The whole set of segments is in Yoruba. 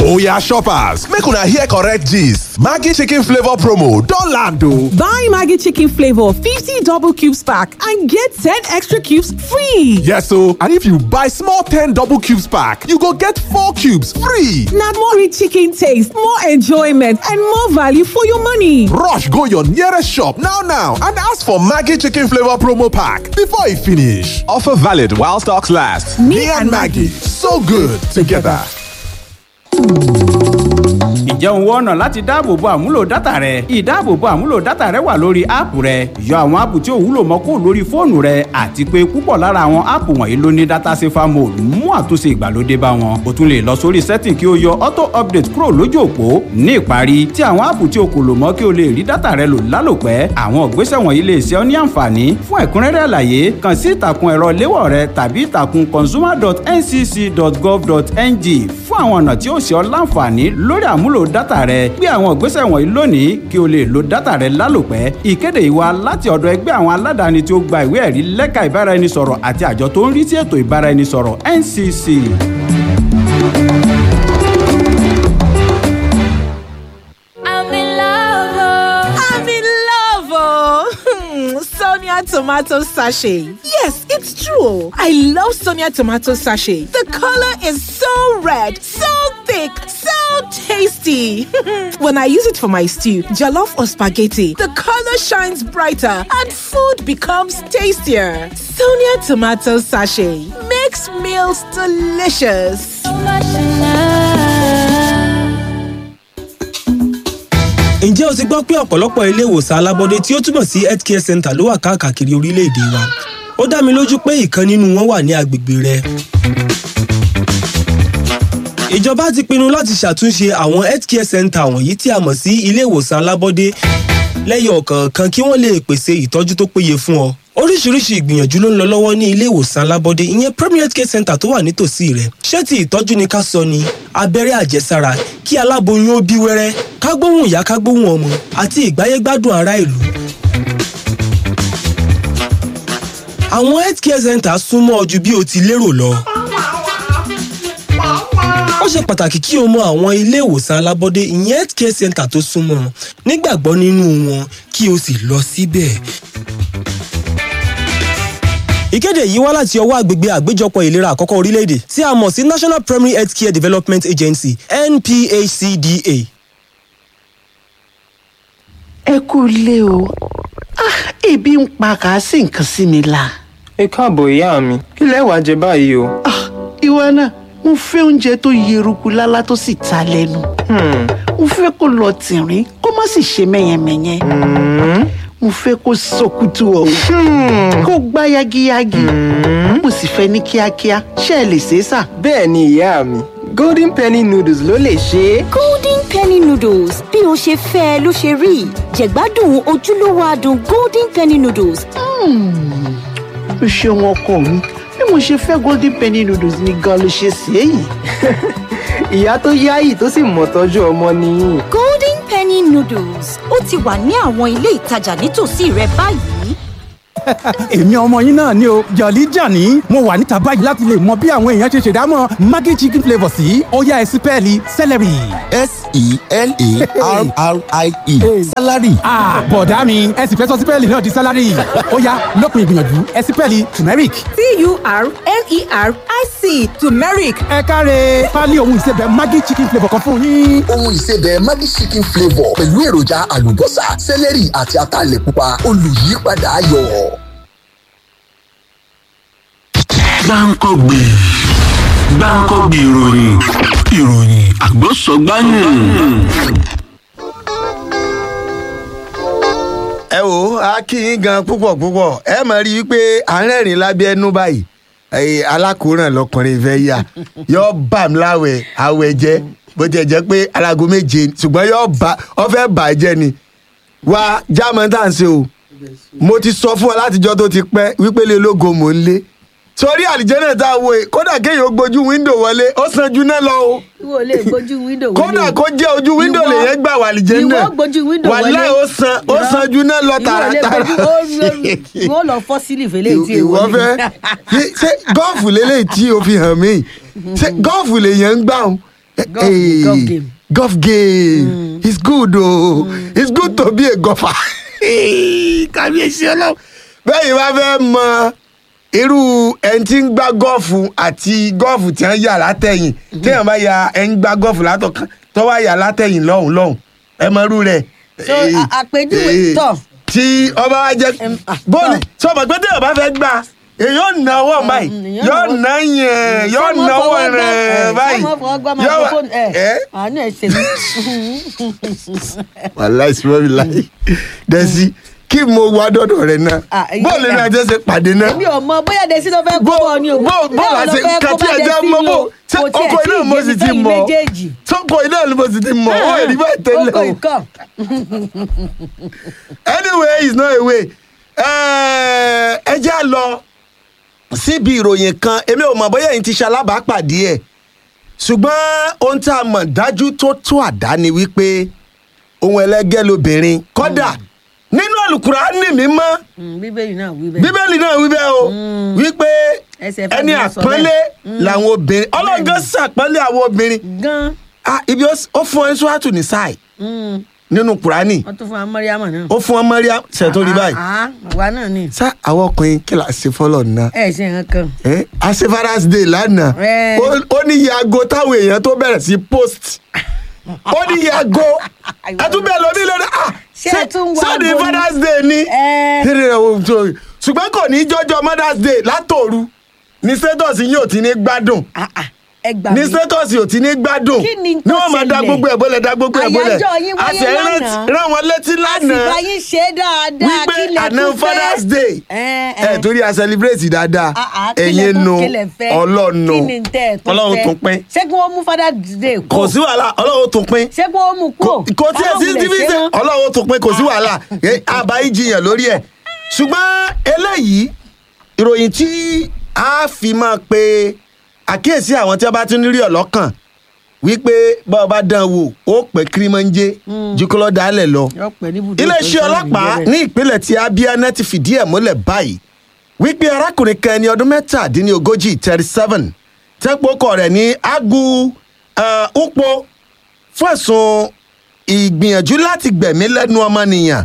Oya shoppers, make una hear correct gist. Maggi chicken flavor promo don land o. Buy Maggi chicken flavor 50 double cubes pack and get 10 extra cubes free. Yes o, and if you buy small 10 double cubes pack, you go get 4 cubes free. Na more rich chicken taste, more enjoyment and more value for your money. Rush go your nearest shop now now and ask for Maggi chicken flavor promo pack before e finish. Offer valid while stocks last. Me, and Maggi, so good together. ǹjẹ́ òun wọ́n ọ̀nà láti dáàbòbo àmúlò dátà rẹ? ìdáàbòbo àmúlò dátà rẹ wà lórí áàpù rẹ yọ àwọn áàpù tí ò wúlò mọ́ kó lórí fóònù rẹ àti pé púpọ̀ lára àwọn áàpù wọ̀nyí ló ní dátà safer mode mú àtúnṣe ìgbàlódé bá wọn. o tún lè lọ sórí setting kí o yọ auto update kúrò lójú òpó ní ìparí tí àwọn áàpù tí o kò lò mọ́ kí o lè rí dátà rẹ lò lálòpẹ́ àwọn ìgbésẹ̀ wọ̀nyí lè ṣe ọ́ ní àǹfààní fún ẹ̀kúnrẹ́rẹ́ àlàyé kàn sí ìtàkùn ẹ̀rọ léwọ̀ rẹ tàbí ìtàkùn consumer.ncc.gov.ng fún àwọn ọ̀nà tí ó ṣe ọ́ láǹfààní lórí àmúlò dátà rẹ gbé àwọn ìgbésẹ̀ wọ̀nyí lónìí kí o lè lo dátà rẹ lálòpẹ́ ìkéde yìí wá láti ọ̀dọ̀ ẹgbẹ́ àwọn aládàáni tí ó gba ìwé ẹ̀rí lẹ́ka ìbáraẹnisọ̀rọ̀ àti àjọ tó ń rí sí ètò ìbáraẹnisọ̀rọ̀ NCC. I'm in love. I'm in love, oh. Sonia tomato sachet. Yes, it's true. I love Sonia tomato sachet. The color is so red, so thick, so tasty. when I use it for my stew, jollof or spaghetti, the color shines brighter and food becomes tastier. Sonia tomato sachet makes meals delicious. ǹjẹ́ o ti gbọ́ pé ọ̀pọ̀lọpọ̀ ilé ìwòsàn alábọ́dé tí ó túmọ̀ sí healthcare center ló wà káàkiri orílẹ̀-èdè wa ó dá mi lójú pé ìkan nínú wọn wà ní agbègbè rẹ. ìjọba ti pinnu láti ṣàtúnṣe àwọn healthcare center wọ̀nyí tí a mọ̀ sí ilé ìwòsàn alábọ́dé lẹ́yìn ọ̀kọ̀ọ̀kan kí wọ́n lè pèsè ìtọ́jú tó péye fún ọ. oríṣiríṣi ìgbìyànjú ló ń lọ lọ́wọ́ ní ilé ìwòsàn alábọ́dé ìyẹn premier healthcare center tó wà nítòsí rẹ̀ ṣé ti ìtọ́jú ni ká sọ ni abẹ́rẹ́ àjẹsára kí aláboyún ó bí wẹ́rẹ́ ká gbóhùn ìyá ká gbóhùn ọmọ àti ìgbáyégbádùn ará ìlú. àwọn healthcare center súnmọ́ ọ ju bí o ti lérò lọ. ó ṣe pàtàkì kí o mọ àwọn ilé ìwòsàn alábọ́dé ìyẹn healthcare center tó súnmọ́ ọ nígbàgbọ́ nínú wọn kí o sì lọ síbẹ̀. ìkéde yìí wá láti ọwọ́ àgbègbè àgbéjọpọ̀ ìlera àkọ́kọ́ orílẹ̀-èdè tí a mọ̀ sí national primary health care development agency nphcda. ẹ kú ilé o Ah, ebi ń pa kà á sì nǹkan sí mi la. ẹ káàbọ̀ ìyá mi kí lẹ wàá jẹ báyìí o. Ah, ìwọ náà mo fẹ́ oúnjẹ tó yeruku lálá tó sì ta lẹ́nu. mo fẹ́ kó lọ tìrín kó má sì ṣe mẹ́yẹmẹ́yẹ. mo fẹ́ kó sọkútù ọ̀hún kó gbá yagiyagi. mo sì fẹ́ ní kíákíá ṣé ẹ lè ṣe é sà. bẹ́ẹ̀ ni ìyá mi golden penny noodles ló lè ṣe é. golden penny noodles bí o ṣe fẹ́ ẹ ló ṣe rí jẹ̀gbádùn ojúlówó adùn golden penny noodles. o ṣeun ọkọ mi bí mo ṣe fẹ́ golden penny noodles ni gan ló ṣe ṣe é yìí. ìyá tó yáyì tó sì mọ̀ tọ́jú ọmọ nìyí. golden penny noodles ó ti wà ní àwọn ilé ìtajà nítòsí rẹ báyìí. èmi ọmọ yín náà ni o jọ̀lí jàní mo wà níta báyìí láti lè mọ bí àwọn èèyàn ṣe ṣèdámọ̀ maggi chicken flavour sí ọ̀yá ẹ̀sìn pẹ́ẹ́lí celery. s-e-l-a-r-r-i-e salary. ah bọ̀dá mi ẹ sì fẹ́ sọ sípẹ́ẹ̀lì náà di sálárì ọ̀yá lópin ìgbìyànjú ẹ̀sìn pẹ́ẹ́lì turmeric. T-U-R-M-E-R-I-C turmeric. ẹ káre pálí ohun ìsebẹ̀ maggi chicken flavour kan fún yín. ohun ìsebẹ̀ maggi chicken flavour pẹ̀lú èròjà àlùbọ́sà sẹ́lẹ̀rì àti ataalẹ̀ pupa olùyípadà ayọ̀. gbáǹkọ́gbè gbáǹkọ́gbè ìròyìn ìròyìn àgbọ̀sọ̀gbáyìn. ẹ wo a kí yín gan púpọ̀ púpọ̀ ẹ mọ̀ rí i pé à ń rẹ́rìn lábẹ́ ẹnu báyìí ẹ̀yìn alákòóràn lọkùnrin fẹ́ yà yọ bà mí láwẹ̀ àwẹ̀ jẹ́ bó tiẹ̀ jẹ́ pé alago méje ṣùgbọ́n yọ bà ọ fẹ́ bà á jẹ́ ni wá jámọ́ tá à ń ṣe o mo ti sọ fún ọ látijọ́ tó ti pẹ́ wípé lè lógo mò ń lé torí àlìjẹ́nà tá a wo yìí kódà kéèyàn ó gbójú wíńdò wọlé ó san ju náà lọ o ìwọ lè gbójú wíńdò wọlé kódà kó jẹ́ ojú wíńdò Ìwọ- lèyẹn gbà wà àlìjẹ́nà ìwọ gbójú wíńdò wọlé wàlẹ́ ó san ó Ìwọ- san ju náà lọ ìwọ lè tààràtàrà gbójú- ó- ìwọ lọ fọ́ sílì fẹ́lẹ́ tí ìwọ fẹ́ ṣé gọ́ọ̀fù lélẹ́yìí tí o fi hàn mí ṣé gọ́ọ̀fù lèyẹn ń gbà ọ́n Golf- Hey, golf game. golf game it's good o it's good to be a golfer kàbíyèsí ọlọ́run bẹ́ẹ̀ yìí wá fẹ́ mọ irú ẹni tí ń gbá gọ́ọ̀fù àti gọ́ọ̀fù tí wọ́n yà látẹ̀yìn téèyàn bá ya ẹni gbá gọ́ọ̀fù látọ̀kan tó wá yà látẹ̀yìn lọ́hùn lọ́hùn ẹ mọ irú rẹ̀. so a- àpèjúwe tọ̀ tí ọba wa jẹ bóòlù tí ọmọ pé téèyàn bá fẹ́ gbà èyàn ò ná ọwọ́ báyìí yóò ná yẹn yóò ná ọwọ́ rẹ̀ báyìí sọmọ fọwọ́ gbọ́ yóò wá microphone ẹ̀ àánú ẹ̀ ṣe mí. wàláì sùnmọ́ mi láyé dẹ́sí kí mo wá dọ́dọ̀ rẹ̀ náà Ah, èyí bóòlù là. ní ajẹ́ ṣe pàdé náà èmi ò mọ bóyá desi ló fẹ́ kó bọ̀ ni o bó bó Báwo la ló ṣe fẹ́ kó kàtí bá ẹjẹ Destiny mọ bó o? ṣé Kò tiẹ̀ ọkọ tí iná ì mo yé sì mi ti fẹ́yìn mọ méjèèjì. sọkọ iná mo sì ti mọ ó èrí báyìí tẹ́lẹ̀ Oko o ikọ̀. anyway it's not a way ẹ jẹ́ à lọ síbi ìròyìn kan èmi ò mọ̀ bóyá èyí ti ṣe alábàápàdé ẹ̀ ṣùgbọ́n ohun tá a mọ̀ dájú tó tó àdá ni wípé ohun ẹlẹ́gẹ́ lobìnrin kọ́dà nínú àlùkùránì mímọ́ Mm, bíbélì náà wí bẹ́ẹ̀. bíbélì náà wí bẹ́ẹ̀ o wípé Ẹsẹ̀ fẹ́ ẹni mi sọ àpọ́nlé bẹ́ẹ̀. làwọn obìnrin ọlọ́gán sàpọ́nlé àwọn obìnrin gan. ah ibi ó ó fún ẹ sùwàtù ní sáì nínú kùránì wọ́n tún fún wa mọ́ríàmọ̀ náà. ó fún ọ mọ́ríà ṣètò rí báyìí Ah, ah, àwa náà ni. sá àwọn ọkùnrin kí la ṣe fọlọ náà ẹ ṣe nǹkan kan. ẹ àṣẹ father's day lánàá Ẹ. ó- ó ní iye aago táwọn èèyàn tó bẹ̀rẹ̀ sí post ó ní iye aago ẹtúbẹ̀ lómi lórí ah Ṣé ẹ tún wo sọ́ọ̀dì aago ni? father's day ni Ẹ. Kí ni ẹ- so- ṣùgbọ́n kò ní jọjọ mother's day látòru ní status yìí ò ti ní gbádùn ẹ gbà ní mí. status yìí ò ti ní gbádùn Kí ni ní tó wọ́n máa da ṣẹlẹ̀? gbogbo ẹ̀ bọ́lẹ̀ da gbogbo ẹ̀ bọ́lẹ̀ Àyájọ́ yín wáyé àṣẹ lánàá. rán wọn létí lánàá àsìkò ayé ṣe é dáadáa wípé kí lẹ àná tún fẹ́. father's day ẹ ẹ torí a celebrate dáadáa Ah, ah, kí lẹ ẹ̀yin tún- nu kí lẹ fẹ́? ọlọ́nu kí ni tẹ́ ẹ̀ tún ọlọ́run fẹ́? tún pín ṣé kí wọ́n mú father day kú. kò sí wàhálà ọlọ́run tún pín ṣé kí wọ́n mú kú. kò tí ẹ sí division ọlọ́run tún pín kò sí wàhálà ẹ, àbá ìjiyàn lórí ẹ̀ ṣùgbọ́n eléyìí ìròyìn tí a fi máa pe àkíyèsí àwọn tí a bá tún rí ọlọ́kàn wípé bá ọ bá dán wò ó pẹ́ kírímọ́njé jùkọ́lọ́ dálẹ̀ lọ iléeṣẹ́ ọlọ́pàá ní ìpínlẹ̀ tí abia náà ti fìdí ẹ̀ múlẹ̀ báyìí wípé arákùnrin kan ẹni ọdún mẹ́tàdínlógójì thirty seven tẹ́pọ̀kọ̀ rẹ̀ ní agu uh, upo fún ẹ̀sùn ìgbìyànjú láti gbẹ̀mí lẹ́nu ọmọnìyàn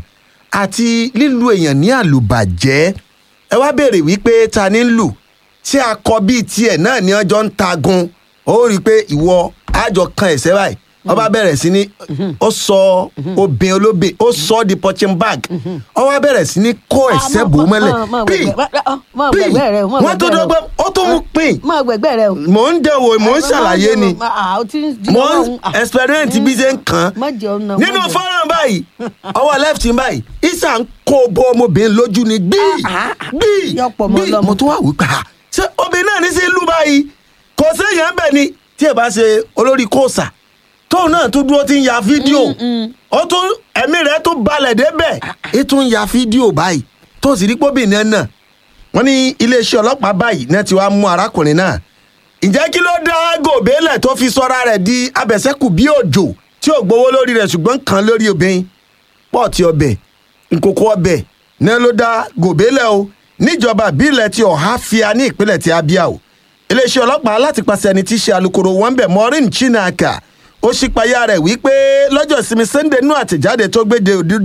àti lílu èèyàn ní àlùbàjẹ́ ẹ wá béèrè wípé ta ni ń lù tí akọ bíi tiẹ̀ náà ni ọjọ́ ń tagun ó rí i pé ìwọ àjọ kan ẹ̀sẹ̀ báyìí wọ́n bá bẹ̀rẹ̀ sí ní ó sọ obìnrin olóbìn ó sọ ọ́ di punching bag ó wá bẹ̀rẹ̀ sí ní kó ẹ̀sẹ̀ bò ó mọ́lẹ̀ pín pín wọ́n tó dọ́gbọ́n ó tó mú pín mọ gbẹgbẹ rẹ o. mò ń dẹ̀wò mò ń ṣàlàyé ni Ah, o ti ń di mo ọlọ́run. ń experiment bí ṣe ń kàn án má jẹ ọ̀nà. nínú fọ́nrán báyìí ọwọ́ left ń báyìí isa ń kó bọ́ ọmọbìnrin lójú ni gbíì gbíì gbíì mo tún wà wípé ah ṣé obìnrin náà ní sí ìlú báyìí kò séèyàn bẹ̀ ni tí ẹ bá ṣe olórí kóòsà tóun náà tó dúró ti ń ya fídíò ó tún ẹ̀mí rẹ̀ tó balẹ̀ débẹ̀ ẹ tún ń ya fídíò báyìí tó sì rí póbìnrin náà wọ́n ní iléeṣẹ́ ọlọ́pàá báyìí náà ti wá mú arákùnrin náà ǹjẹ́ kí ló dá gòbélẹ̀ tó fi sọ́ra rẹ̀ di abẹ̀sẹ́kù bí òjò tí ò gbowó lórí rẹ̀ ṣùgbọ́n kan lórí obìnrin pọ́ọ̀tì ọbẹ̀ nkókó ọbẹ̀ náà ló dá gòbélẹ̀ o níjọba ìbílẹ̀ ti ọ̀háfíà ní ìpínlẹ̀ ti abia o iléeṣẹ́ ọlọ́pàá láti pàṣẹ ẹni tí í ṣe alūkkóró wọn bẹ̀ maureen chinaka ó ṣípayá rẹ̀ wípé lọ́jọ́ ìsinmi sunday nú àtẹ̀jáde tó gbéde